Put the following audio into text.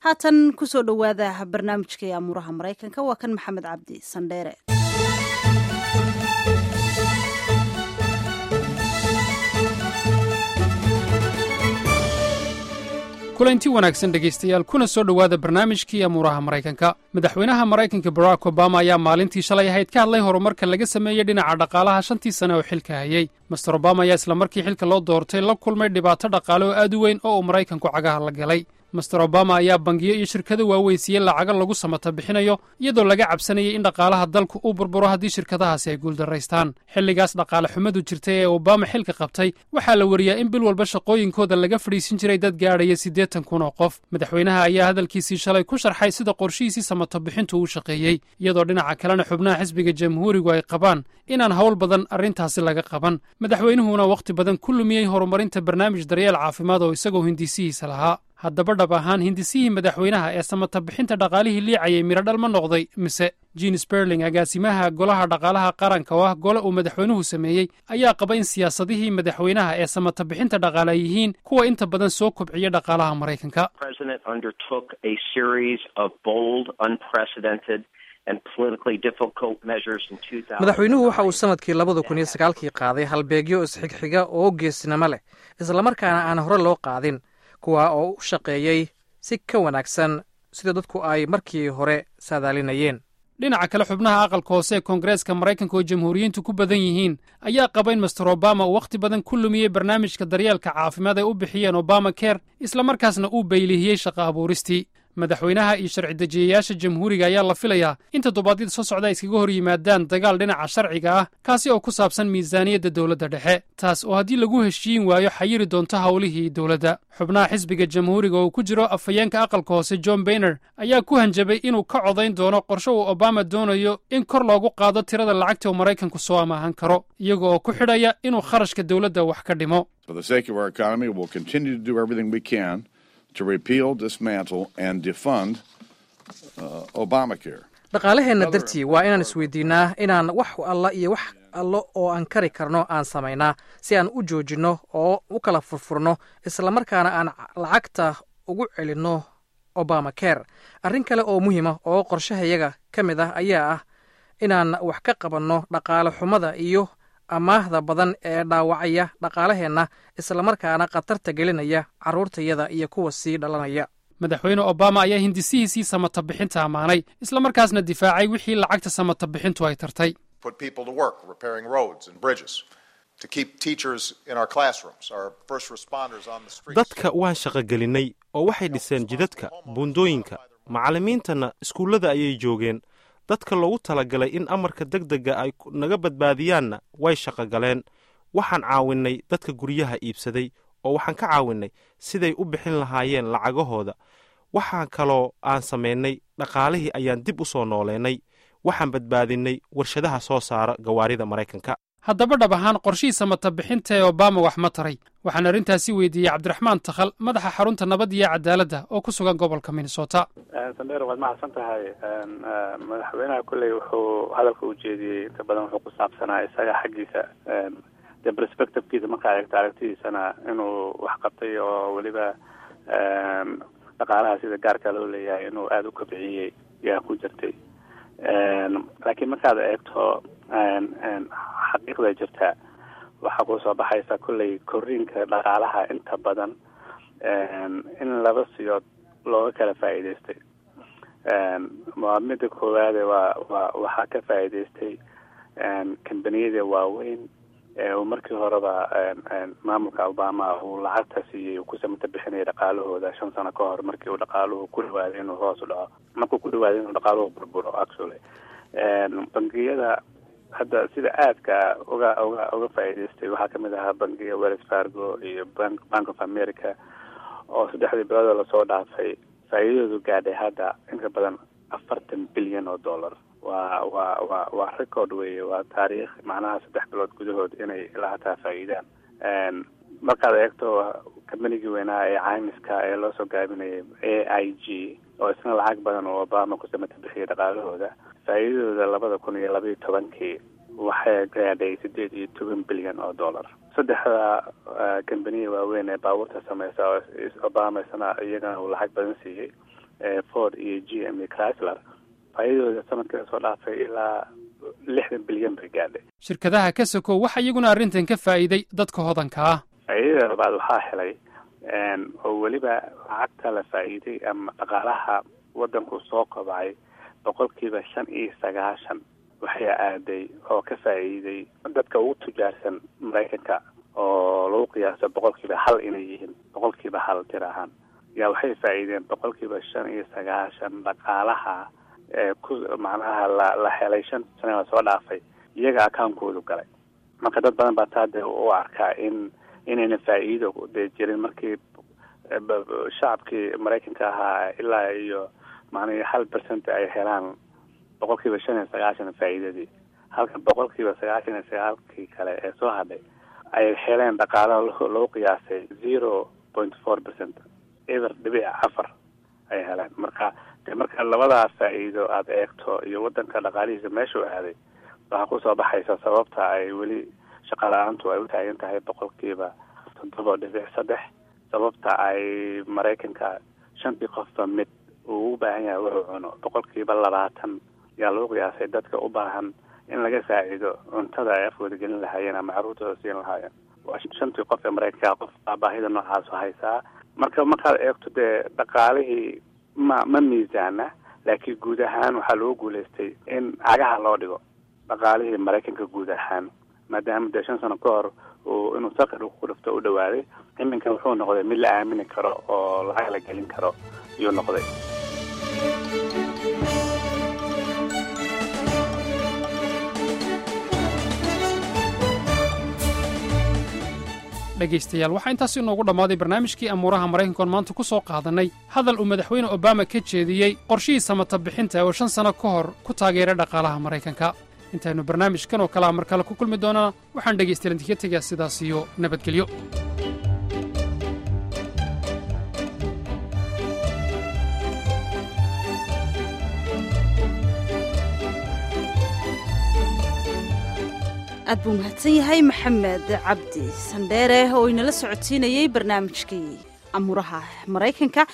haatan kusoo dhowaada barnaamijkai amuuraha maraykanka waa kan maxamed cabdi sandheere kulanti wanaagsan dhegaystayaal kuna soo dhowaada barnaamijkii amuuraha maraykanka madaxweynaha maraykanka barack obama ayaa maalintii shalay ahayd ka hadlay horumarka laga sameeyey dhinaca dhaqaalaha shantii sane oo xilka hayey master obama ayaa islamarkii xilka loo doortay la kulmay dhibaato dhaqaale oo aad u weyn oo uu maraykanku cagaha la galay master obama ayaa bangiyo iyo shirkado waaweysiiyey lacago lagu samata bixinayo iyadoo laga cabsanayay in dhaqaalaha dalku uu burburo haddii shirkadahaasi ay guuldaraystaan xilligaas dhaqaale xumadu jirtay ee obama xilka qabtay waxaa la wariyaa in bil walba shaqooyinkooda laga fadhiisin jiray dad gaadhaya siddeetan kun oo qof madaxweynaha ayaa hadalkiisii shalay ku sharxay sida qorshihiisii samata bixintu uu shaqeeyey iyadoo dhinaca kalena xubnaha xisbiga jamhuurigu ay qabaan inaan howl badan arrintaasi laga qaban madaxweynuhuna wakhti badan ku lumiyey horumarinta barnaamij daryeel caafimaad oo isagoo hindisihiisa lahaa haddaba dhab ahaan hindisihii madaxweynaha ee samata bixinta dhaqaalihii liicayay midhodhal ma noqday mise jean sperling agaasimaha golaha dhaqaalaha qaranka oo ah gole uu madaxweynuhu sameeyey ayaa qaba in siyaasadihii madaxweynaha ee samata bixinta dhaqaale ay yihiin kuwa inta badan soo kobciya dhaqaalaha maraykanka madaxweynuhu waxa uu sanadkii labada kun iyo sagaalkii qaaday halbeegyo isxigxiga oo geesnimo leh islamarkaana aan hore loo qaadin kuwa oo u shaqeeyey si ka wanaagsan sida dadku ay markii hore saadaalinayeen dhinaca kale xubnaha aqalka hoose ee koongareeska maraykanka oo jamhuuriyiintu ku badan yihiin ayaa qaba in master obama uu wakhti badan ku lumiyey barnaamijka daryeelka caafimaad ay u bixiyeen obama ker islamarkaasna uu baylihiyey shaqa abuuristii madaxweynaha iyo sharci dejiyayaasha jamhuuriga ayaa la filayaa in toddobaadyada soo socda ay iskaga hor yimaadaan dagaal dhinaca sharciga ah kaasi oo ku saabsan miisaaniyadda dowladda dhexe taas oo haddii lagu heshiin waayo xayiri doonto howlihii dowladda xubnaha xisbiga jamhuuriga oo ku jiro afhayeenka aqalka hoose john bayner ayaa ku hanjabay inuu ka codayn doono qorshe uu obama doonayo in kor loogu qaado tirada lacagta uu maraykanku soo amaahan karo iyaga oo ku xidhaya inuu kharashka dowladda wax ka dhimo dhaqaalaheenna dartii waa inaan isweydiinnaa inaan wax alla iyo wax allo oo aan kari karno aan samaynaa si aan u joojinno oo u kala furfurno islamarkaana aan lacagta ugu celinno obama ker arrin kale oo muhiima oo qorshahayaga ka mid ah ayaa ah inaan wax ka qabanno dhaqaale xumada iyo amaahda badan ee dhaawacaya dhaqaalaheenna islamarkaana khatarta gelinaya carruurtayada iyo kuwa sii dhalanaya madaxweyne obama ayaa hindisihiisii samata bixinta ammaanay islamarkaasna difaacay wixii lacagta samata bixintu ay tartay dadka waan shaqogelinnay oo waxay dhiseen jidadka buundooyinka macallimiintana iskuullada ayay joogeen dadka loogu talagalay in amarka deg dega ay naga badbaadiyaanna way shaqogaleen waxaan caawinnay dadka guryaha iibsaday oo waxaan ka caawinnay siday u bixin lahaayeen lacagahooda waxaan kaloo aan samaynay dhaqaalihii ayaan dib u soo nooleennay waxaan badbaadinnay warshadaha soo saara gawaarida maraykanka haddaba dhab ahaan qorshihii samata bixinta ee obama wax ma taray waxaan arrintaasi weydiiyey cabdiraxmaan takhal madaxa xarunta nabad iyo cadaaladda oo ku sugan gobolka minnesota sandheer waad mahadsan tahay madaxweynaha kolley wuxuu hadalka u jeediyey inta badan wuxuu ku saabsanaa isaga xaggiisa de perspectivekiisa markaa eegto aragtidiisana inuu wax qabtay oo weliba dhaqaalaha sida gaarka loo leeyahay inuu aada u kobciyey yaa ku jirtay laakiin markaad eegto xaqiiqda jirta waxaa kusoo baxaysa kolley korriinka dhaqaalaha inta badan in laba siyood looga kala faa'iidaystay waa midda koowaade waa waa waxaa ka faa'iidaystay kambaniyada waaweyn uu markii horeba maamulka obama uu lacagta siiyey uu ku samata bixinaya dhaqaalahooda shan sano ka hor markii uu dhaqaaluhu ku dhawaaday inuu hoos u dhaco markuu ku dhawaaday inuu dhaqaaluhu burburo actually bangiyada hadda sida aadka uga uga uga faa'iidaystay waxaa kamid ahaa bangiga wells fargo iyo bank bank of america oo saddexdii biloodoo lasoo dhaafay faa'iidadoodu gaadhay hadda inka badan afartan bilyan oo dollar waa waa waa waa record weeye waa taariikh macnaha saddex bilood gudahood inay ilaa hataa faa'iidaan markaad eegto kambanigii weynaa ee caymiska ee loosoo gaabinayay a i g oo isna lacag badan oo obama ku samata bixiyay dhaqaalahooda faa'iidadooda labada kun iyo labaiyo tobankii waxay gaadhay sideed iyo toban bilyan oo dollar saddexda kambaniya waaweyn ee baabuurta sameysa oo obama isna iyagana uu lacag badan siiyey ford iyo g m iyo chrysler faa'idadooda sanadkii soo dhaafay ilaa lixdan bilyan bay gaadhay shirkadaha ka sokow waxaa iyaguna arrintan ka faa'iiday dadka hodanka ah faa'iidada labaad waxaa helay oo weliba lacagta la faa'iiday ama dhaqaalaha waddanku soo kobcay boqolkiiba shan iyo sagaashan waxay aaday oo ka faa'iiday dadka ugu tujaarsan maraykanka oo lagu qiyaaso boqolkiiba hal inay yihiin boqolkiiba hal tir ahaan yaa waxay faa'iideen boqolkiiba shan iyo sagaashan dhaqaalaha ee ku macnaha la la helay shan sana soo dhaafay iyaga akaunkoodu galay marka dad badan baa taa dee u arkaa in inayna faa'iido dee jirin markii shacabkii maraykanka ahaa ilaa iyo macnihii hal percent ay helaan boqolkiiba shan iyo sagaashan faa'iidadii halka boqolkiiba sagaashan iyo sagaalkii kale ee soo hadhay ay heleen dhaqaalaha loo qiyaasay zero point four percent eber dhibic afar ay heleen marka de marka labadaas faa'iido aada eegto iyo waddanka dhaqaalihiisa meeshuu aaday waxaa kusoo baxaysa sababta ay weli shaqa la-aantu ay u taagan tahay boqolkiiba toddoba dhibic saddex sababta ay maraykanka shantii qofba mid uu u baahan yahay wuxuu cuno boqolkiiba labaatan yaa lagu qiyaasay dadka u baahan in laga faa'iido cuntada ay afkooda gelin lahaayeen ama carruurtooda siin lahaayeen waa shantii qof ee maraykanka qof baa baahida noocaasu haysaa marka markaad eegto dee dhaqaalihii ma ma miisaana laakiin guud ahaan waxaa lagu guulaystay in cagaha loo dhigo dhaqaalihii maraykanka guud ahaan maadaama dee shan sano ka hor uu inuu saqir ku dhufto u dhawaaday iminka wuxuu noqday mid la aamini karo oo lacag la gelin karo ayuu noqday dhegaystayaal waxaa intaas inoogu dhammaaday barnaamijkii amuuraha maraykanka oon maanta ku soo qaadannay hadal uu madaxweyne obama ka jeediyey qorshihii samata bixinta oo shan sanno ka hor ku taageeray dhaqaalaha maraykanka intaynu barnaamijkan oo kalea mar kale ku kulmi doonana waxaan dhegaystayaal idinka tegaa sidaas iyo nabadgelyo aad buu mahadsan yahay maxamed cabdi sandheere oo inala socodsiinayey barnaamijkii amuuraha maraykanka